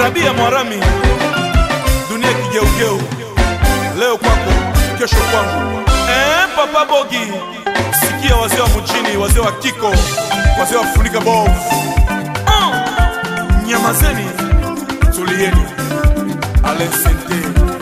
nabii ya Mwarami, dunia kigeugeu, leo kwako, kesho kwangu. Eh, Papa Bogi, sikia wazee wa mjini, wazee wa kiko, wazee wa funika bovu. Ah, nyamazeni, tulieni. Alesente.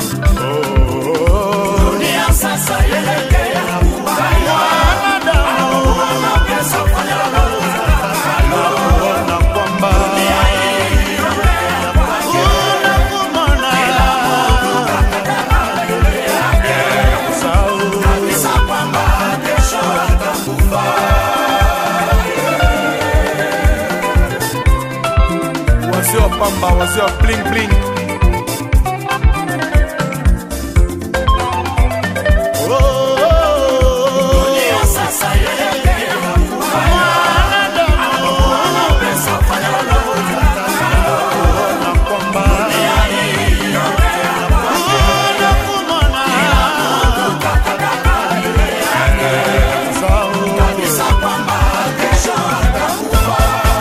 Dunia sasa yelekea kubaya. Anaona pesa fanya lolote. Naona kwamba Dunia hii yelekea kwake. Kila mtu kakataka yule yake. Kabisa kwamba kesho atakufa. wazee wa pamba, wazee wa bling bling. Dunia sasa yelekea kubaya. Anaona pesa fanya lolote. Dunia hii yelekea kwake. Kila mtu kakataka yule yake. Kabisa kwamba kesho atakufa.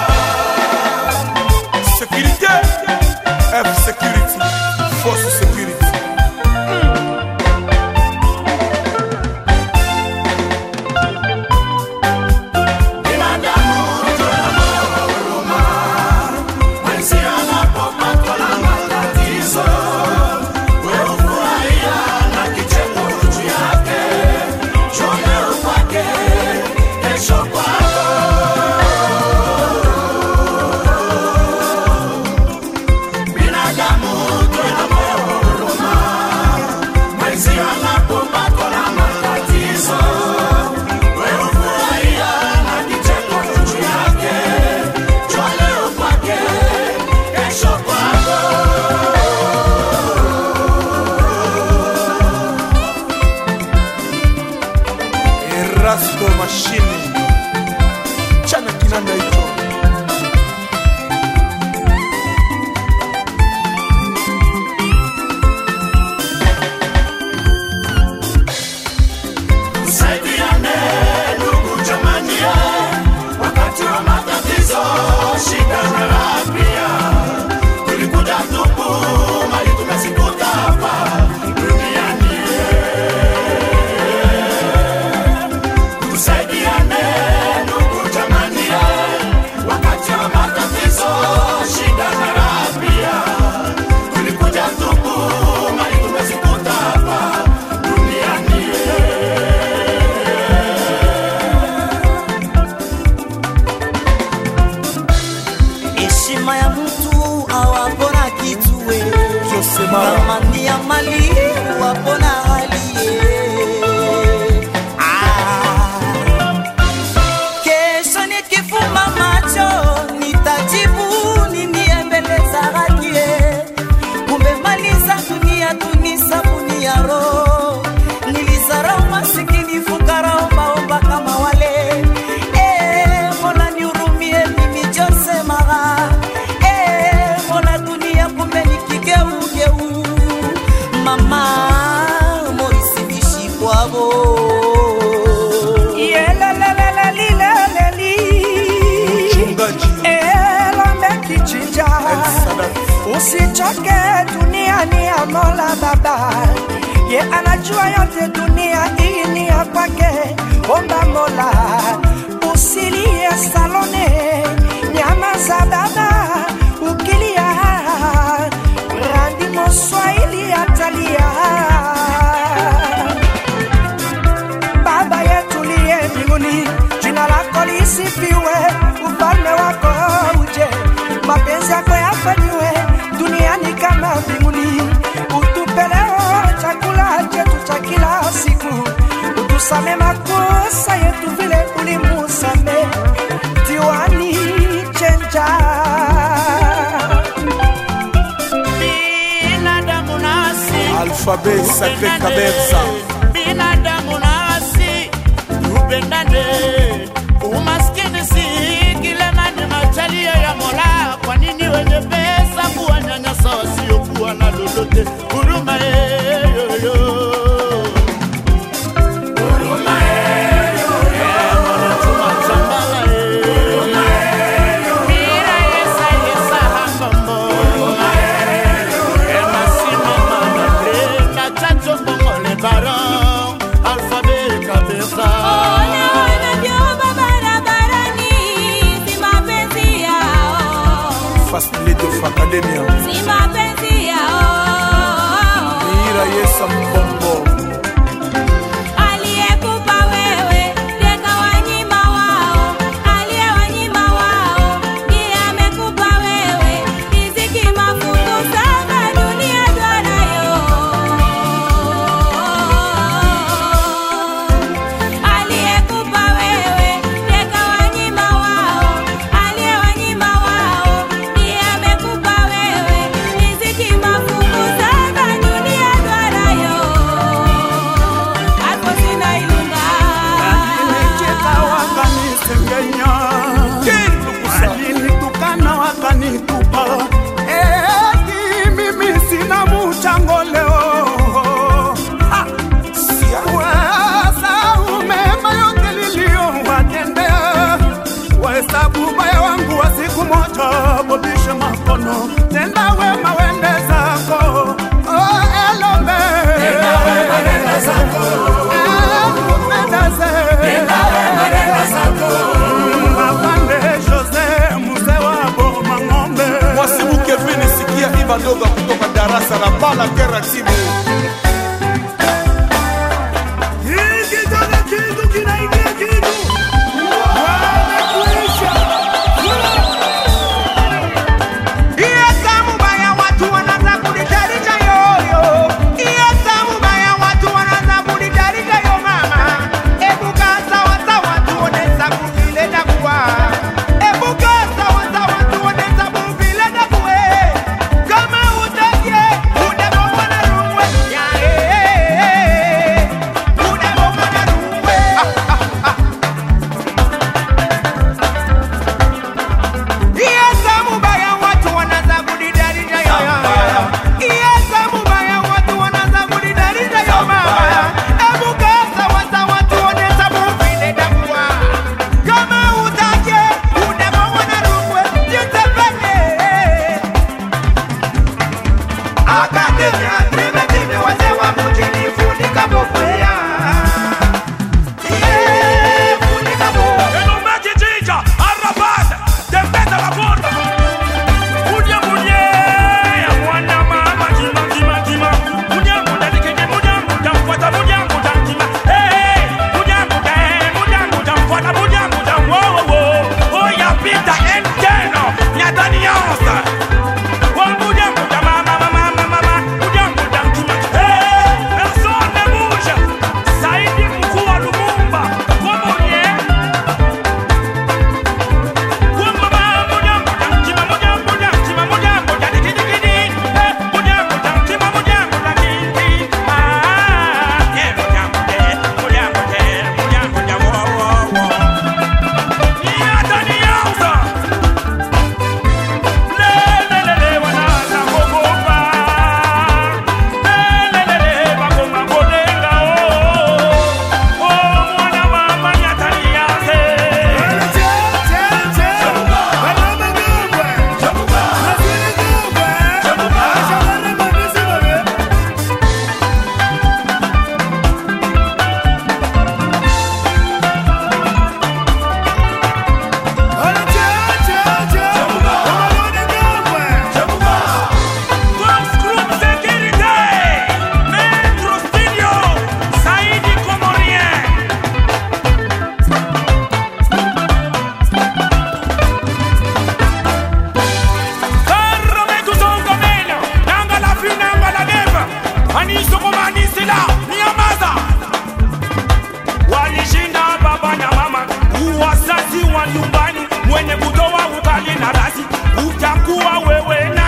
Sécurité, F Security, Force Security. Binadamu tuna moyo wa huruma, mwenzi anapopatwa na matatizo, wewe hufurahia na kicheko juu yake, njoo leo kwake, kesho kwako. Binadamu tuna moyo wa huruma, mwenzi anapopatwa na matatizo, wewe hufurahia na kicheko juu yake, njoo leo kwake, kesho kwako. Erasto Machine. Chana kinanda hicho. Tusaidiane ndugu jamani, wakati wa matatizo, shida na raha pia. Tulikuja tupu, mali tumezikuta hapa duniani. Tusaidiane ndugu jamani, wakati wa matatizo, shida na raha pia. Tulikuja tupu, mali tumezikuta hapa duniani. heshima ya mtu awapona kitue Josemara. thamani ya mali wapona halie Ah. kesho nikifumba macho nitajibu nini mbele za hakie kumbe mali za dunia tuni sabuni ya roho nilizarau masikini fukara ombaomba kama wale Eh, mola nihurumie mimi jose mara Eh, mola dunia kumbe ni kigeugeu mama moisi bishikwavo Mchungaji elombe kichinja El Sadat. usichoke duniani ya mola baba ye anajua yote dunia hii ni ya kwake omba mola usilie salone nyama za baba ukilia randi moswahili atalia Baba yetu liye mbinguni, jina lako lisifiwe, ufalme wako uje, mapenzi yako yafanyiwe duniani kama mbinguni. Utupe leo chakula chetu cha kila siku, utusame makosa yetu vile ulimusame diwani chenja binadamu nasi Alphabet Sacré Kabersa. binadamu nasi tupendane umaskini si kilema ni machalia ya mola kwa nini wenye pesa kuwanyanyasa wasiokuwa na lolote huruma yeyoyo huruma yeyoyo tunachambala yeyoyo mira yesa yesa hambambo huruma yeyoyo Life Academia si mapenzi yao Mira Yesa Mbombo aliyekupa wewe teka wanyima wao aliyewanyima wao ndiye amekupa wewe riziki mafungu saba dunia twanayo aliyekupa wewe teka wanyima wao aliyewanyima wao ndiye amekupa wewe riziki mafungu saba dunia twanayo hapo sina ilunga Alinicheka wakanisengenya, alinitukana wakanitupa, eti mimi sina mchango leo. Ha! Wasahau mema yote niliyowatendea, wahesabu ubaya wangu wa siku moja, bobishe makono, tenda wema wende zako. Oh, Elombe. Mapande Jose mzee wa boma ng'ombe Mwasibu Kevin sikia Iva Doga kutoka darasa la Bala Kera Tibu hiki tena kitu kinaingia kitu wamekuisha Iyo samu baya watu wanaanza kunitarisha yoyo. Iyo samu baya watu wanaanza kunitarisha yo mama. Ebu kaa sawa sawa tuone sababu vile takuwa. Ebu kaa sawa sawa tuone sababu vile takuwe. Kama utakie, utabomwa na ruwe. Ya, eh, eh, eh. Utabomwa na ruwe. Ah, ah, ah. Iye samu baya watu wanaanza kunidarisha yo Iye samu baya watu wanaanza kunidarisha yo mama Ebu kaa sawa sawa tuone sababu vile takuwa Kama utake utabomwa na rungwe jitepeke Akatenya time time wazee wa mjini funika bokwea Iye funika bokwea Eno mechi chicha, arrabata, tembeza la puerta. Munya munye, ya mwana mama, kima, kima, kima. Munya muda dikenge, munya muda mfuata, munya muda kima. Hey, hey, munya muda, eh, munya muda mfuata, munya muda, wo, wo, wo. Oya pita enteno, nyatani yonsa. Wo, munya muda, mama, mama, mama, mama. Munya muda kima. Hey, persone musha. Saidi mkuu wa Lumumba. Kwa munye, Saidi Comorien Karame kusonga mbele, nanga la fi nanga la neva. Aniso koma anisila, niamaza. Walishinda baba na mama, uwazazi wa nyumbani, mwenye kutoa ukali na rasi, utakuwa wewe na